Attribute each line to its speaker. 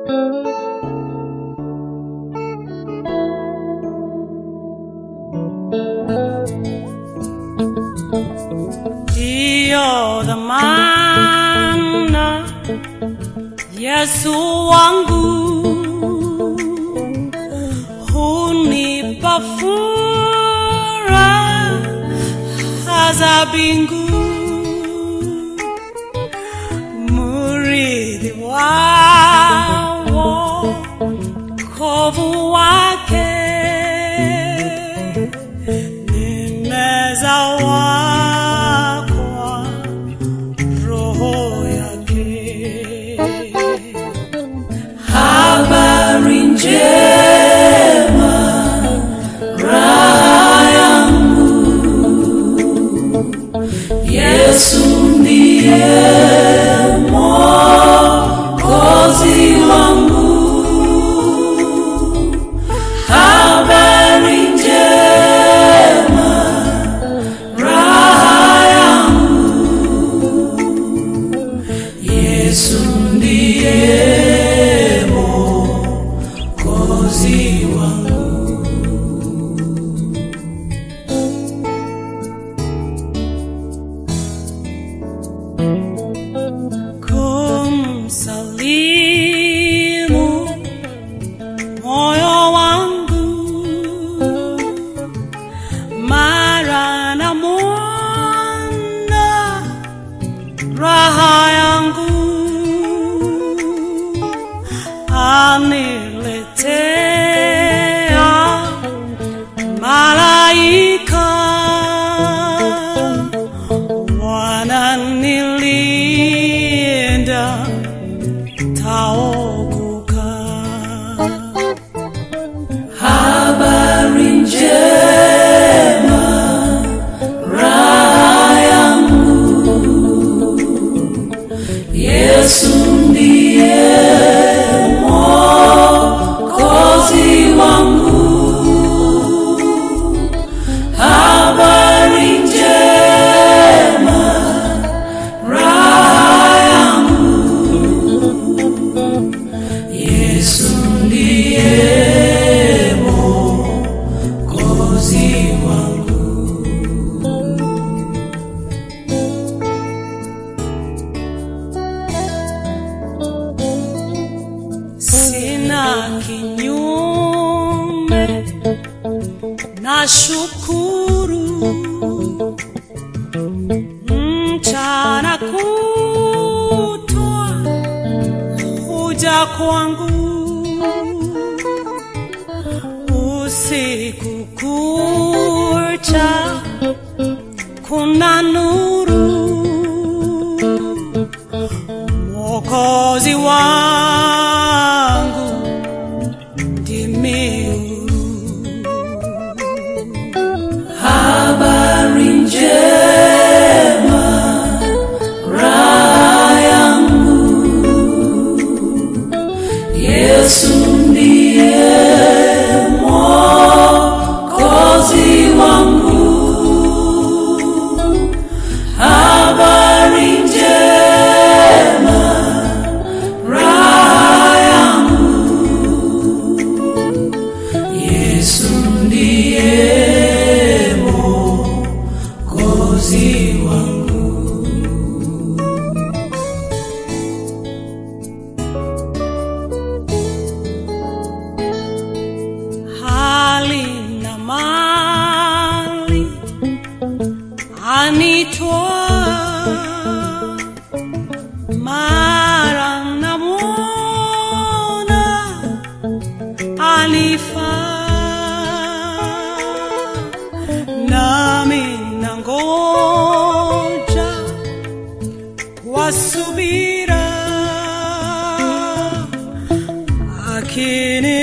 Speaker 1: Ndiyo dhamana Yesu wangu hunipa furaha za mbingu, murithi wa wokovu wake nimezawakwa roho yake. Habari njema, raha yangu, Yesu ndiye mwokozi wangu. Habari njema, raha yangu, Yesu ndiye mwokozi wangu. Kumsalimu moyo wangu mara na mwana raha yangu aniletea malaika wananilinda taokoka. Habari njema, raha yangu, Yesu ndiye mwokozi wangu. Habari njema, raha yangu, Yesu ndiye mwokozi wangu. Sina kinyume na shukuru mchana kutwa huja kwangu usiku kucha kuna nuru mwokozi wangu ndimi huru habari njema raha yangu yesu ndiye mwokozi wangu habari njema raha yangu yesu ndiye mwokozi wangu hali na mali anitoa mara namwona anifaa nami nangoja kwa subira akini